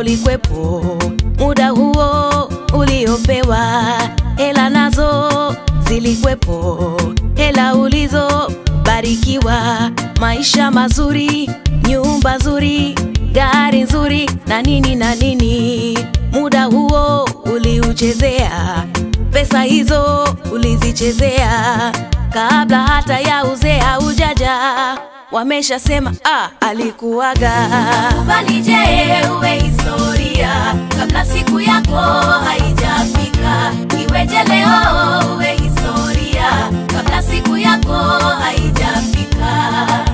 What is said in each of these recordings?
ulikwepo muda huo uliopewa, hela nazo zilikwepo, hela ulizobarikiwa, maisha mazuri, nyumba nzuri, gari nzuri na nini na nini. Muda huo uliuchezea, pesa hizo ulizichezea, kabla hata ya uzee haujaja, wameshasema ah, alikuwaga. Kubali je, uwe historia kabla siku yako haijafika. Iweje leo uwe historia kabla siku yako haijafika.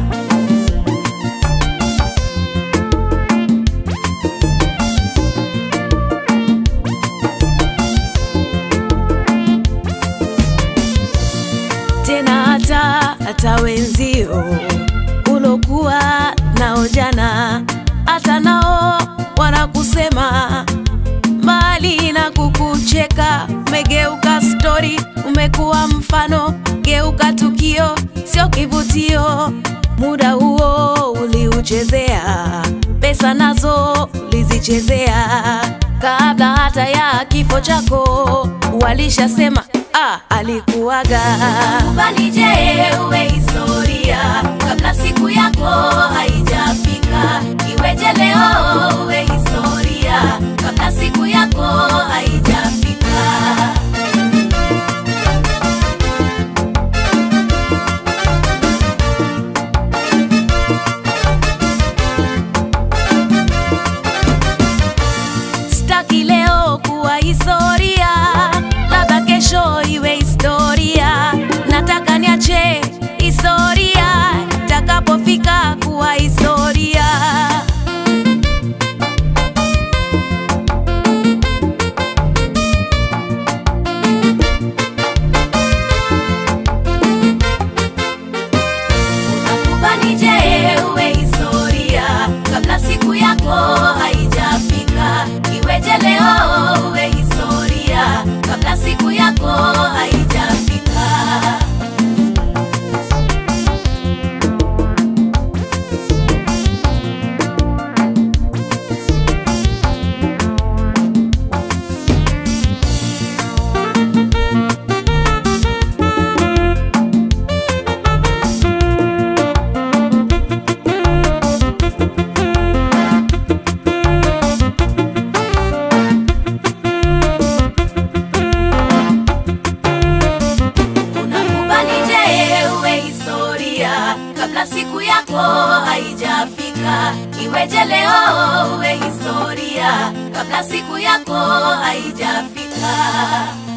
tena hata hata wenzio ulokuwa nao jana, hata nao wanakusema mbali na kukucheka. Umegeuka stori, umekuwa mfano, geuka tukio, sio kivutio. Muda huo uliuchezea, pesa nazo ulizichezea, kabla hata ya kifo chako walishasema ah, alikuwaga. Kubali je, uwe historia kabla siku yako haijafika. Iweje leo uwe historia kabla siku yako haijafika. Sitaki leo kuwa historia, labda kesho iwe historia. Nataka niache historia itakapofika kuwa historia. Kubali je, uwe historia kabla siku yako haijafika. Iweje leo uwe historia kabla siku yako haijafika. Unakubali je, uwe historia kabla siku yako haijafika. Iweje leo uwe historia kabla siku yako haijafika.